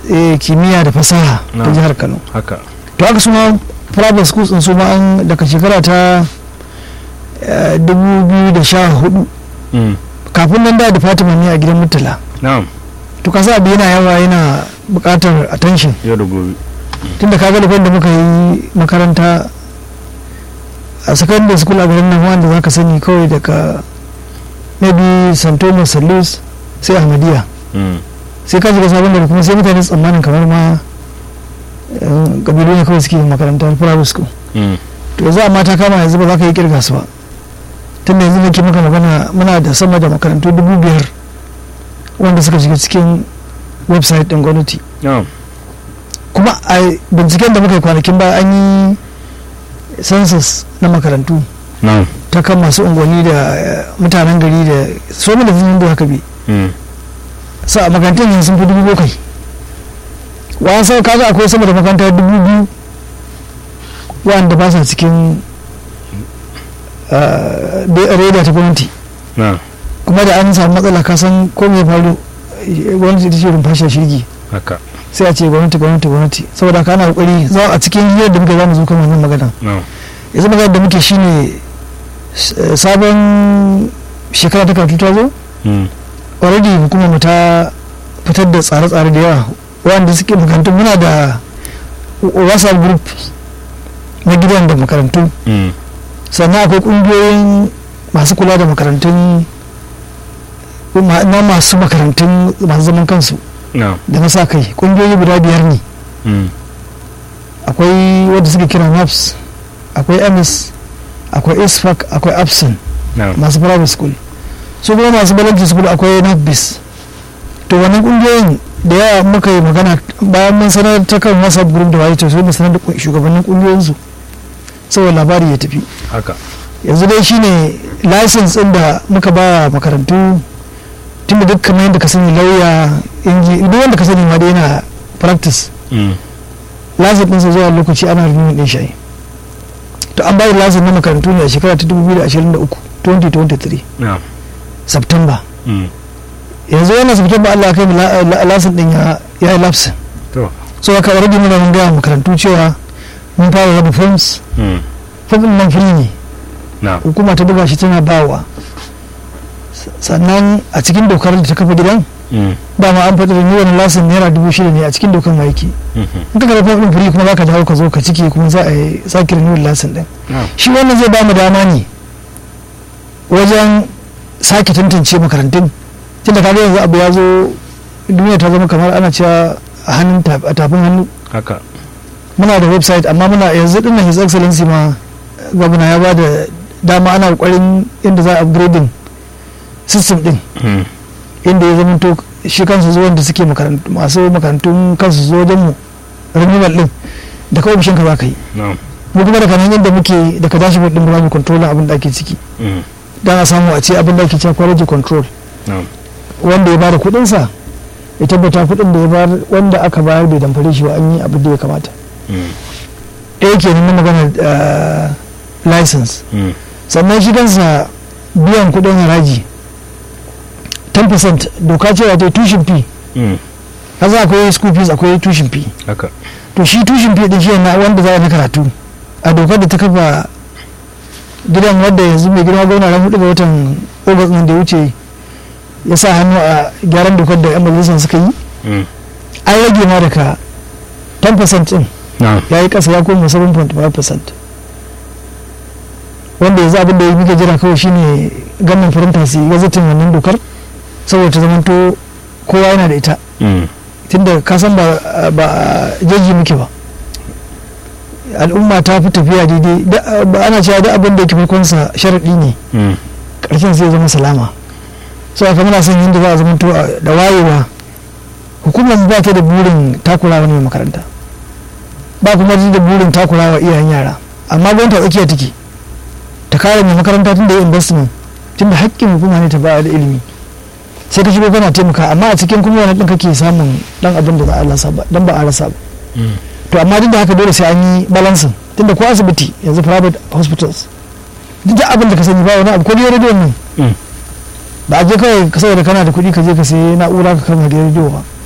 eh, kimiyya da fasaha ta Na'am. jihar kano haka to haka su ma private schools din su ma an daga shekara ta eh, 2014 Mm. kafin nan da department ne a gidan murtala na'am to kasa abu yana yawa yana buƙatar attention yau da gobe tunda kaga lokacin da muka yi makaranta a secondary school a garin nan wanda za ka sani kawai daga maybe st thomas st louis sai ahmadiyya Mm. sai ka shiga sabon gari kuma sai mutane su tsammanin kamar ma eh, kabilu ne kawai suke yin makarantar private school Mm. to yanzu amma ta kama yanzu ba za ka yi kirga su ba tunda yanzu nake maka magana muna da sama da makarantu dubu biyar wanda suka shiga cikin website din gwamnati na'am kuma a binciken da muka yi kwanakin ba an yi census na makarantu na'am ta kan masu unguwanni da eh, mutanen gari da so da sun da haka bi Mm. sa a makarantun yanzu sun fi dubu bakwai wa'an sau kaga akwai sama da makaranta dubu biyu wa'anda ba sa cikin eh, da- reda ta gwamnati na'am kuma da an samu matsala ka san ko me ya faru eh, gwamnati ta ce rumfashe shirgi haka sai a ce gwamnati gwamnati gwamnati saboda haka ana kokari za a cikin hirar da muka za mu zo kan wannan magana na'am yanzu magana da muke shine s- eh, sabon shekara ta karatu ta zo Mm. already hukumar mu ta fitar da tsare-tsare da yawa wanda suke makarantu muna da whatsapp group na gidan da makarantu Mm. sannan akwai kungiyoyin masu kula da makarantun ma- na masu makarantun masu zaman kansu na'am da na sa kai kungiyoyi guda biyar ne Mm. akwai wadda suke kira naps akwai ms akwai isfac akwai abson na'am masu private school su kuma masu balancing school akwai nafbis to wannan kungiyoyin da yawa muka yi magana bayan mun sanar ta kan whatsapp group da waye to sai mu sanar da shugabannin kungiyoyin su saboda labari ya tafi haka yanzu dai shine license din da muka ba makarantu tunda duk kamar yadda ka sani lauya inji duk wanda ka sani ma dai yana practice Mm. license din sa zuwa lokaci ana renewing din shi to an bayar license na makarantu ne a shekara ta 2023 2023 na'am September Mm. yanzu wannan September Allah ya kai mu la- la- license din ya ya yi lapse to so haka already muna mun ga makarantu cewa mun fara raba forms Mm. form din nan free ne na'am hukuma ta buga shi tana bawa S- sannan a cikin dokar da ta kafa gidan Mm. dama an faɗi renewal license naira dubu shida ne a cikin dokar ma yake Mhm. in ka karɓi form din free kuma za ka dawo ka zo ka cike kuma za a yi sake renewal license din na'am shi wannan zai ba mu dama ne wajen sake tantance makarantun tunda kaga yanzu abu ya zo duniya ta zama kamar ana cewa a hannun ta- a tafin hannu haka muna da website amma muna yanzu dinnan his excellency ma gwamna ya ba da dama ana kokarin inda za a upgrading system din Mm. inda ya zama to shi kansu zuwan da suke makarantu masu makarantun kansu zo wajen mu renewal din da kawai bishin ka za ka yi na'am mu kuma daga nan yadda muke daga dashboard din ba mu control abin da ake ciki Mm. dan a samu a ce abin da ake cewa quality control na'am wanda ya bada kuɗin sa ya tabbata kuɗin da ya bayar wanda aka bayar bai damfare shi ba an yi abin da ya kamata Mm. ɗaya kenan na magana eh, license Mm. sannan shi kansa biyan kuɗin haraji 10% doka cewa ta tushin fee Mm. kaza akwai school fees akwai tushin fee haka to shi tushin fee din shi na wanda za a na karatu a dokar da ta kafa gidan wadda yanzu mai girma gwamna ran hudu ga watan ogas nan da ya wuce ya sa hannu a gyaran dokar da yan majalisar suka yi Mm. an rage ma daga 10% din na'am ya yi kasa ya koma 7.5% wanda yanzu abin da ya muke jira kawai shine ganin farinta su yi gazetin wannan dokar saboda ta zamanto kowa yana da ita Mm. tunda ka san ba ba jeji muke ba al'umma ta fi tafiya daidai da- ba ana cewa da abin da yake farkonsa sharaɗi ne Mm. ƙarshen sai ya zama salama so aka muna son yadda za a zama da wayewa hukumar ba ta da burin takurawa ne makaranta ba kuma ta da burin takurawa iyayen yara amma gwamnati a tsakiya take ta kare mai makaranta tun da ya investment tun da haƙƙin hukuma ne ta ba da ilimi sai ka shigo kana taimaka amma a cikin kuma wani ɗin kake samun ɗan abin da za a rasa ba dan ba a rasa ba Mm. to amma duk da haka dole sai an yi balansin tunda ko asibiti yanzu private hospitals duk da abin da ka sani ba wani abu ko da rediyon nan Mm. ba a je kawai ka saboda kana da kuɗi ka je ka sayi na'ura ka kama da rediyo ba